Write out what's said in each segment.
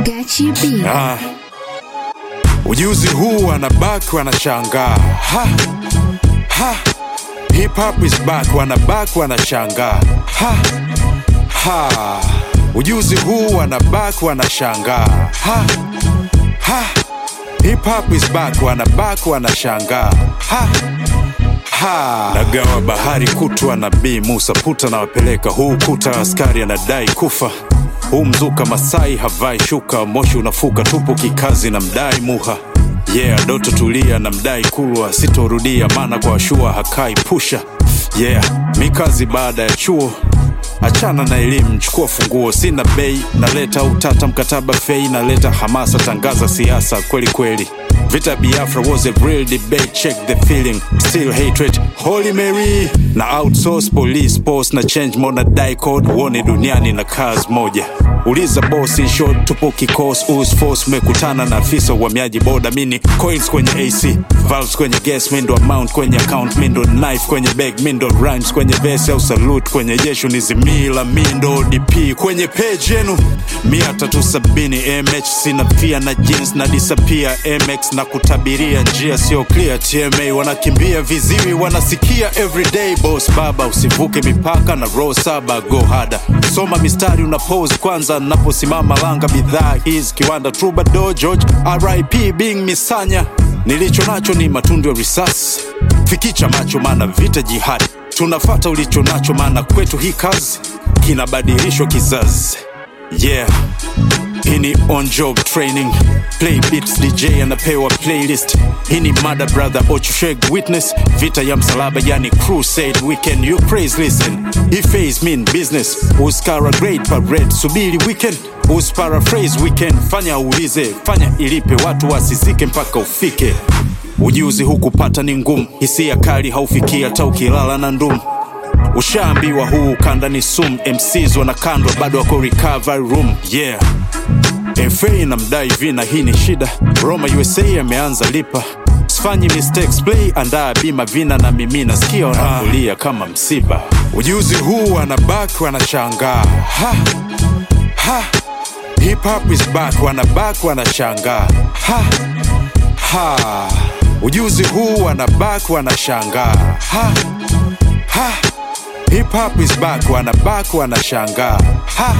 Gachi B. Ah. Ujuzi huu wanabaki wanashangaa ha. Ha. Hip hop is back wanabaki wanashangaa ha. Ha. Ujuzi huu wanabaki wanashangaa ha. Ha. Hip hop is back wanabaki wanashangaa ha. Ha. Nagawa bahari kutwa nabii Musa puta na wapeleka huu kuta askari anadai kufa huu mzuka Masai havai shuka moshi unafuka tupo kikazi na mdai muha yeah doto tulia na mdai kulwa sitorudia maana kwa shua hakai pusha yeah mikazi baada ya chuo achana na elimu chukua funguo sina bei naleta utata mkataba fei naleta hamasa tangaza siasa kweli kweli Vita Biafra was a real debate, check the feeling, still hatred, Holy Mary na outsource police post na change mona die code, uone duniani na kazi moja. Uliza boss in short, tupo kikos us force, mekutana na afisa uhamiaji boda, mini coils kwenye AC, valves kwenye gas, mindo amount kwenye account, mindo knife kwenye bag, mindo rhymes kwenye verse au salute kwenye jesho, nizimila mindo DP kwenye page yenu, mia tatu sabini mh sina pia na jeans na disappear mx na kutabiria njia sio clear tma wanakimbia viziwi wanasikia everyday boss baba usivuke mipaka na row saba go hada soma mistari una pose kwanza naposimama langa bidhaa hizi kiwanda troubadour george rip being misanya nilicho nacho ni matundu ya risasi fikicha macho maana vita jihadi tunafata ulicho nacho maana kwetu hii kazi kinabadilishwa kizazi yeah hii ni on job training play beats dj anapewa playlist hii ni mada brother ochusheg witness vita ya msalaba yani crusade weekend you praise listen he phase mean business uskara great parade subiri weekend usparaphrase weekend fanya uulize fanya ilipe watu wasizike mpaka ufike ujuzi hukupata ni ngumu hisia kali haufikii hata ukilala na ndumu ushaambiwa huu ukanda ni sum mcs wanakandwa bado wako recovery room yeah fa na mdai vina hii ni shida roma usa ameanza lipa sifanyi mistakes play andaa bima vina na mimi nasikia wanakulia kama msiba ujuzi huu wanabaki wanashangaa ha. Ha. hip hop is back wanabaki wanashangaa ha. Ha. ujuzi huu wanabaki wanashangaa ha. Ha. Hip hop is back, wanabaki wanashangaa ha.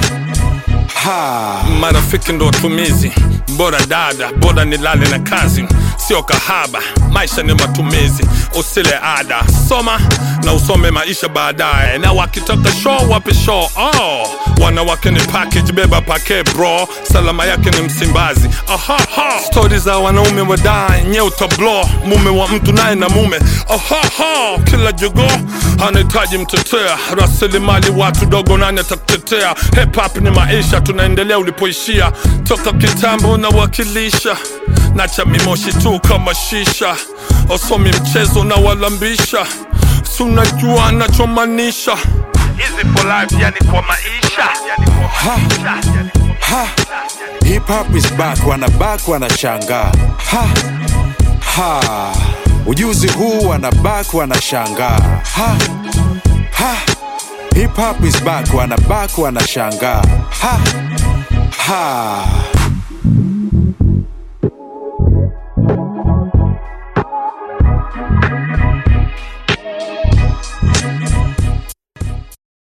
Ha. marafiki ndo watumizi bora dada bora nilale na kazi sio kahaba maisha ni matumizi usile ada soma na usome maisha baadaye na wakitaka show wape show oh. wanawake ni package beba pake bro salama yake ni msimbazi Ahaha. stori za wanaume wadai nye utablo mume wa mtu naye na mume Ahaha. kila jogo anahitaji mtetea rasilimali watu dogo nani atakutetea hip hop ni maisha tunaendelea ulipoishia toka kitambo na wakilisha na cha mimoshi tu kama shisha wasomi mchezo na walambisha si unajua nachomanisha hizi for life yani kwa maisha yani kwa maisha yani Ha. Hip hop is back, wanabaki wanashangaa ha. Ha. Ujuzi huu wanabaki wanashangaa ha. Ha. Hip hop is back, wanabaki wanashangaa ha. Ha.